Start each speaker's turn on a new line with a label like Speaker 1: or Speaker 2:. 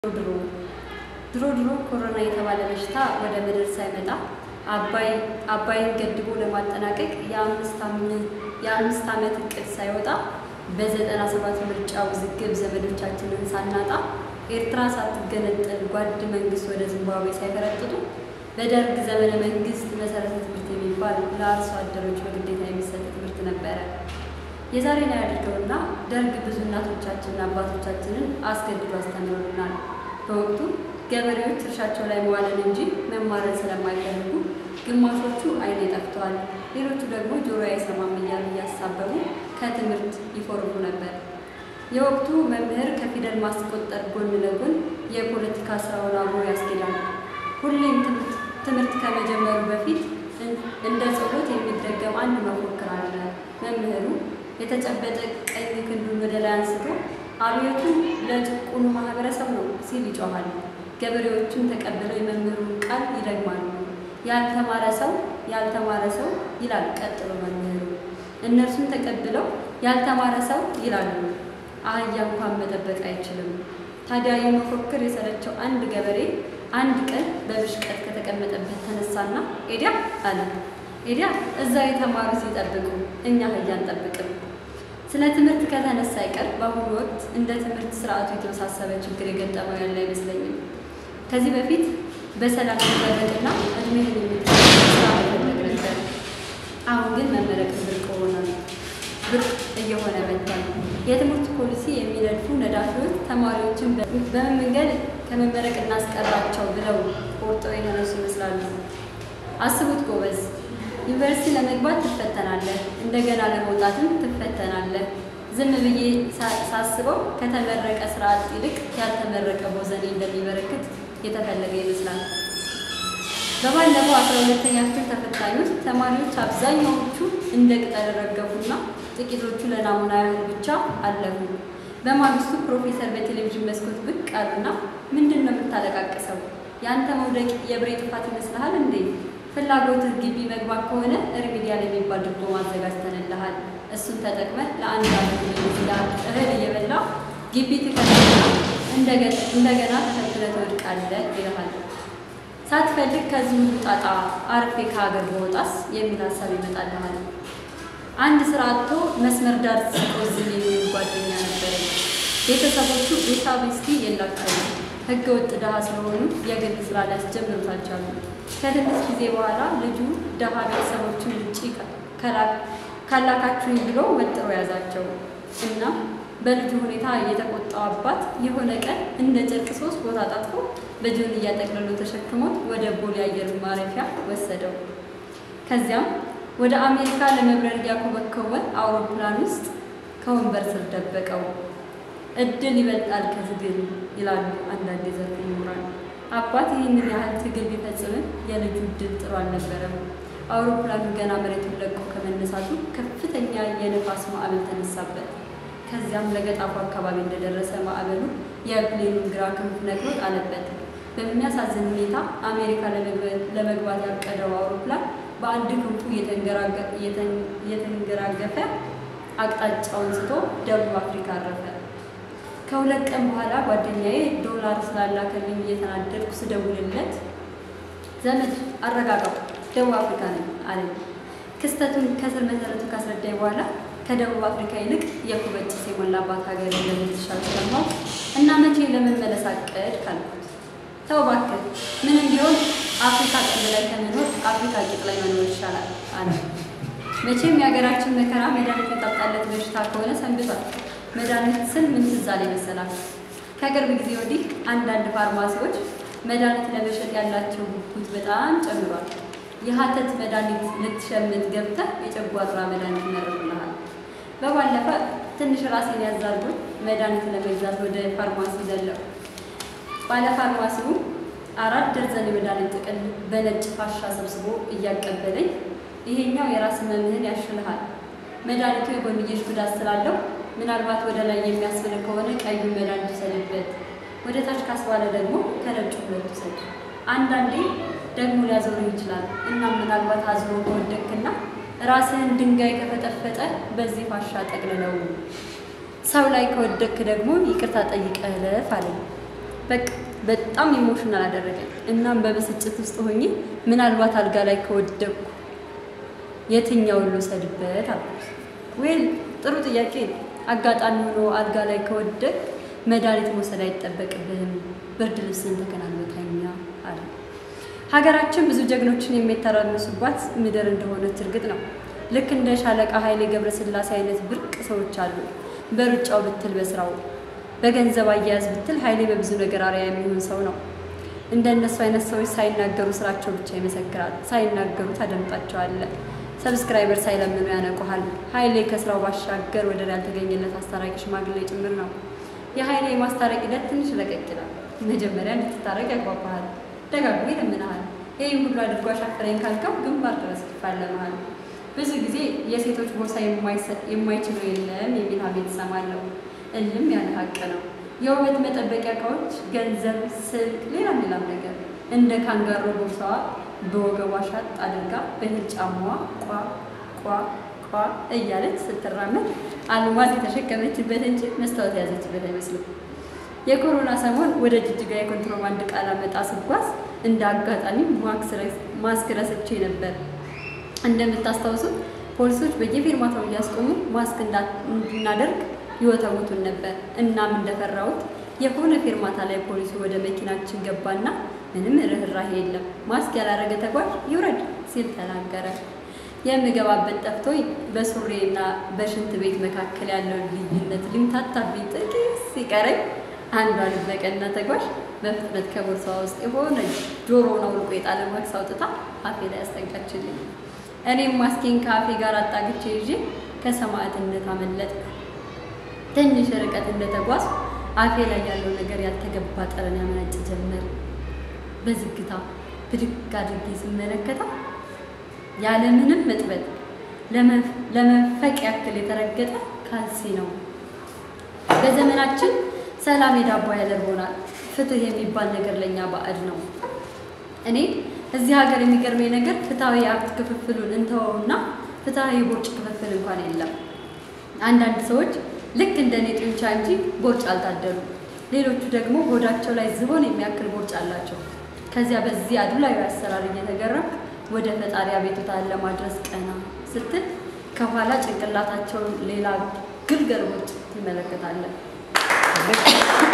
Speaker 1: ድሮ ድሮ ድሮ ኮሮና የተባለ በሽታ ወደ ምድር ሳይመጣ አባይን ገድቦ ለማጠናቀቅ የአምስት ዓመት እቅድ ሳይወጣ በዘጠና ሰባት ምርጫ ውዝግብ ዘመዶቻችንን ሳናጣ ኤርትራ ሳትገነጠል ጓድ መንግስት ወደ ዚምባብዌ ሳይፈረጥጡ በደርግ ዘመነ መንግስት መሰረተ ትምህርት የሚባል ለአርሶ አደሮች በግዴታ የሚሰጥ ትምህርት ነበረ። የዛሬ ላይ አድርገውና ደርግ ብዙ እናቶቻችንና አባቶቻችንን አስገድዶ አስተምሮልናል። በወቅቱ ገበሬዎች እርሻቸው ላይ መዋልን እንጂ መማርን ስለማይፈልጉ ግማሾቹ አይኔ ጠፍተዋል፣ ሌሎቹ ደግሞ ጆሮ አይሰማም እያሉ እያሳበቡ ከትምህርት ይፎርፉ ነበር። የወቅቱ መምህር ከፊደል ማስቆጠር ጎን ለጎን የፖለቲካ ስራውን አብሮ ያስኬዳል። ሁሌም ትምህርት ከመጀመሩ በፊት እንደ ጸሎት የሚደገም አንድ መፎክር አለ። መምህሩ የተጨበጠ ቀኝ ክንዱን ወደ ላይ አንስቶ አብዮቱ ለጭቁኑ ማህበረሰብ ነው ሲል ይጮኋል። ገበሬዎቹም ተቀብለው የመምህሩን ቃል ይደግማሉ። ያልተማረ ሰው ያልተማረ ሰው ይላል ቀጥሎ መምህሩ። እነርሱም ተቀብለው ያልተማረ ሰው ይላሉ። አህያ እንኳን መጠበቅ አይችልም። ታዲያ የመፎክር የሰለቸው አንድ ገበሬ አንድ ቀን በብሽቀት ከተቀመጠበት ተነሳና ኤዲያ አለ። ኤዲያ እዛ የተማሩ ሲጠብቁ እኛ አህያ አንጠብቅም። ስለ ትምህርት ከተነሳ አይቀር በአሁኑ ወቅት እንደ ትምህርት ስርዓቱ የተወሳሰበ ችግር የገጠመው ያለ አይመስለኝም። ከዚህ በፊት በሰላም መመረቅና እድሜህን የሚጠ ስራ መፈለግ ነበር። አሁን ግን መመረቅ ብርቅ ሆነ ብርቅ እየሆነ መጥቷል። የትምህርት ፖሊሲ የሚነድፉ ነዳፊዎች ተማሪዎችን በምን መንገድ ከመመረቅ እናስቀራቸው ብለው ቆርጠው የተነሱ ይመስላሉ። አስቡት ጎበዝ፣ ዩኒቨርሲቲ ለመግባት ትፈተናለህ፣ እንደገና ለመውጣትም ትፈተናለህ። ዝም ብዬ ሳስበው ከተመረቀ ስርዓት ይልቅ ያልተመረቀ ቦዘኔ እንደሚበረክት የተፈለገ ይመስላል። በባለፈው አስራ ሁለተኛ ክፍል ተፈታኞች ተማሪዎች አብዛኛዎቹ እንደ ቅጠል ረገፉና ጥቂቶቹ ለናሙና ያህል ብቻ አለፉ። በማግስቱ ፕሮፌሰር በቴሌቪዥን መስኮት ብቅ አሉና ምንድን ነው የምታለቃቅሰው? የአንተ መውደቅ የብሬ ጥፋት ይመስልሃል እንዴ? ፍላጎትህ ግቢ መግባት ከሆነ ሪሚዲያል የሚባል ዲፕሎማ አዘጋጅተንልሃል። እሱን ተጠቅመህ ለአንድ አመት ይመስላል እህል እየበላ ግቢ ትከፍልና እንደገና ተፈትነህ ትወድቃለህ ይልሃል። ሳትፈልግ ከዚህ ሁሉ ጣጣ አርፌ ከሀገር በወጣስ የሚል ሀሳብ ይመጣልሃል። አንድ ስራ አጥቶ መስመር ዳር ሲቆዝም የሚል ጓደኛ ነበረኝ። ቤተሰቦቹ ቤታ ቤስቲ የላቸውም። ህገ ወጥ ድሃ ስለሆኑ የግል ስራ ሊያስጀምሩት አልቻሉም። ከትንሽ ጊዜ በኋላ ልጁ ድሃ ቤተሰቦቹን ውጭ ካላካችሁኝ ብሎ ወጥሮ ያዛቸው እና በልጁ ሁኔታ የተቆጣው አባት የሆነ ቀን እንደ ጨርቅ ሶስት ቦታ ጣጥፎ በጆን እያጠቅልሎ ተሸክሞት ወደ ቦሌ አየር ማረፊያ ወሰደው። ከዚያም ወደ አሜሪካ ለመብረር እያኮበኮበ አውሮፕላን ውስጥ ከወንበር ስር ደበቀው። እድል ይበልጣል ከትግል ይላሉ አንዳንድ የዘርፉ ምሁራን። አባት ይህንን ያህል ትግል ቢፈጽምም የልጁ እድል ጥሩ አልነበረም። አውሮፕላኑ ገና መሬቱን ለቆ ከመነሳቱ ከፍተኛ የንፋስ ማዕበል ተነሳበት። ከዚያም ለገጣፉ አካባቢ እንደደረሰ ማዕበሉ የፕሌኑን ግራ ክንፍ ነቅሎ ጣለበት። በሚያሳዝን ሁኔታ አሜሪካ ለመግባት ያቀደው አውሮፕላን በአንድ ክንፉ የተንገራገፈ አቅጣጫውን ስቶ ደቡብ አፍሪካ አረፈ። ከሁለት ቀን በኋላ ጓደኛዬ ዶላር ስላላከልኝ እየተናደድኩ ስደውልለት ዘመድ አረጋጋው፣ ደቡብ አፍሪካ ነኝ አለኝ። ክስተቱን ከስር መሰረቱ ካስረዳኝ በኋላ ከደቡብ አፍሪካ ይልቅ የኩበት ጭስ የሞላባት ሀገር እንደምትሻል ስለማውቅ እና መቼ ለመመለስ አቀድ ካልኩት፣ ተው እባክህ ምንም ቢሆን አፍሪካ ቀንድ ላይ ከመኖር አፍሪካ ቂጥ ላይ መኖር ይሻላል አለ። መቼም የሀገራችን መከራ መድኃኒት የታጣለት በሽታ ከሆነ ሰንብቷል። መድኃኒት ስል ምን ትዝ አለኝ መሰላችሁ? ከቅርብ ጊዜ ወዲህ አንዳንድ ፋርማሲዎች መድኃኒት ለመሸጥ ያላቸው ጉጉት በጣም ጨምሯል። የሀተት መድኃኒት ልትሸምት ገብተህ የጨጓራ መድኃኒት ይመረጡልሃል። በባለፈ ትንሽ ራሴን ያዛርጉኝ መድኃኒት ለመግዛት ወደ ፋርማሲ ዘለው ባለ ፋርማሲው አራት ደርዘን የመድኃኒት ጥቅል በነጭ ፋሻ ሰብስቦ እያቀበለኝ ይሄኛው የራስ መምህን ያሽልሃል፣ መድኃኒቱ የጎንዮሽ ጉዳት ስላለው ምናልባት ወደ ላይ የሚያስብል ከሆነ ቀዩን መድኃኒት ውሰድበት፣ ወደ ታች ካስባለ ደግሞ ከነጩ ሁለት ውሰድ። አንዳንዴ ደግሞ ሊያዞርህ ይችላል እና ምናልባት አዝሮ ከወደቅክና ራስህን ድንጋይ ከፈጠፈጠ በዚህ ፋሻ ጠቅልለው፣ ሰው ላይ ከወደቅክ ደግሞ ይቅርታ ጠይቀህ እለፍ አለኝ። በቃ በጣም ኢሞሽናል አደረገኝ። እናም በብስጭት ውስጥ ሆኜ ምናልባት አልጋ ላይ ከወደቅኩ የትኛውን ልውሰድበት አልኩት። ዌል ጥሩ ጥያቄ ነው። አጋጣሚ ሆኖ አልጋ ላይ ከወደቅ መድኃኒት መውሰድ አይጠበቅብህም፣ ብርድ ልብስን ተከናንበህ ተኛ አለ። ሀገራችን ብዙ ጀግኖችን የሚተራመሱባት ምድር እንደሆነች እርግጥ ነው። ልክ እንደ ሻለቃ ኃይሌ ገብረስላሴ አይነት ብርቅ ሰዎች አሉ። በሩጫው ብትል በስራው፣ በገንዘብ አያያዝ ብትል ኃይሌ በብዙ ነገር አርአያ የሚሆን ሰው ነው። እንደ እነሱ አይነት ሰዎች ሳይናገሩ ስራቸው ብቻ ይመሰክራል። ሳይናገሩ ታደምጣቸዋለህ። ሰብስክራይበር ሳይለምኑ ያነቁሃል። ኃይሌ ከስራው ባሻገር ወደር ያልተገኘለት አስታራቂ ሽማግሌ ጭምር ነው። የኃይሌ የማስታረቅ ሂደት ትንሽ ለቀቅ ይላል። መጀመሪያ እንድትታረቅ ያጓጓሃል፣ ደጋግሞ ይለምንሃል። ይህ ሁሉ አድርጎ አሻፈረኝ ካልከው ግንባር ድረስ ይፋለመሃል። ብዙ ጊዜ የሴቶች ቦርሳ የማይችለው የለም የሚል ሀሜት እሰማለሁ። እልም ያለ ሀቅ ነው። የውበት መጠበቂያ እቃዎች፣ ገንዘብ፣ ስልክ፣ ሌላም ሌላም ነገር እንደ ካንጋሮ ቦርሳዋ በወገቧ ሻጥ አድርጋ በሂል ጫማዋ ቋ ቋ ቋ እያለች ስትራመድ አልማዝ የተሸከመችበት እንጂ መስታወት የያዘችበት አይመስልም። የኮሮና ሰሞን ወደ ጅጅጋ የኮንትሮባንድ ዕቃ ላመጣ ስጓዝ እንደ አጋጣሚ ማስክ ረስቼ ነበር። እንደምታስታውሱት ፖሊሶች በየፌርማታው እያስቆሙ ማስክ እንድናደርግ ይወተውቱን ነበር። እናም እንደፈራሁት የሆነ ፌርማታ ላይ ፖሊሱ ወደ መኪናችን ገባና ምንም ርኅራሄ የለም፣ ማስክ ያላረገ ተጓዥ ይውረድ ሲል ተናገረ። የምገባበት ጠፍቶኝ በሱሬና በሽንት ቤት መካከል ያለው ልዩነት ሊምታታብኝ ጥቂት ሲቀረኝ አንዷ ልበቀና ተጓዥ በፍጥነት ከቦርሳዋ ውስጥ የሆነ ጆሮውን አውልቆ የጣለ ማክስ አውጥታ አፌ ላይ ያስጠጋችልኝ። እኔም ማስኬን ከአፌ ጋር አጣግቼ ይዤ ከሰማዕትነት አመለጥኩ። ትንሽ ርቀት እንደተጓዝ አፌ ላይ ያለው ነገር ያልተገባ ጠረን ያመነጭ ጀመር። በዝግታ ብድግ አድርጌ ስመለከታ ያለምንም መጥበጥ ለመንፈቅ ያክል የተረገጠ ካልሲ ነው። በዘመናችን ሰላም የዳቦ ያደርጎናል። ፍትህ የሚባል ነገር ለእኛ ባዕድ ነው። እኔ እዚህ ሀገር የሚገርመኝ ነገር ፍትሐዊ የሀብት ክፍፍሉን እንተወውና ፍትሐዊ ቦርጭ ክፍፍል እንኳን የለም። አንዳንድ ሰዎች ልክ እንደ እኔ ጡንቻ እንጂ ቦርጭ አልታደሉ፣ ሌሎቹ ደግሞ ሆዳቸው ላይ ዝሆን የሚያክል ቦርጭ አላቸው። ከዚያ በዚህ አድላዊ አሰራር እየተገረምክ ወደ ፈጣሪ አቤቱታን ለማድረስ ቀና ስትል ከኋላ ጭንቅላታቸውን ሌላ ግልገል ቦርጭ ትመለከታለን።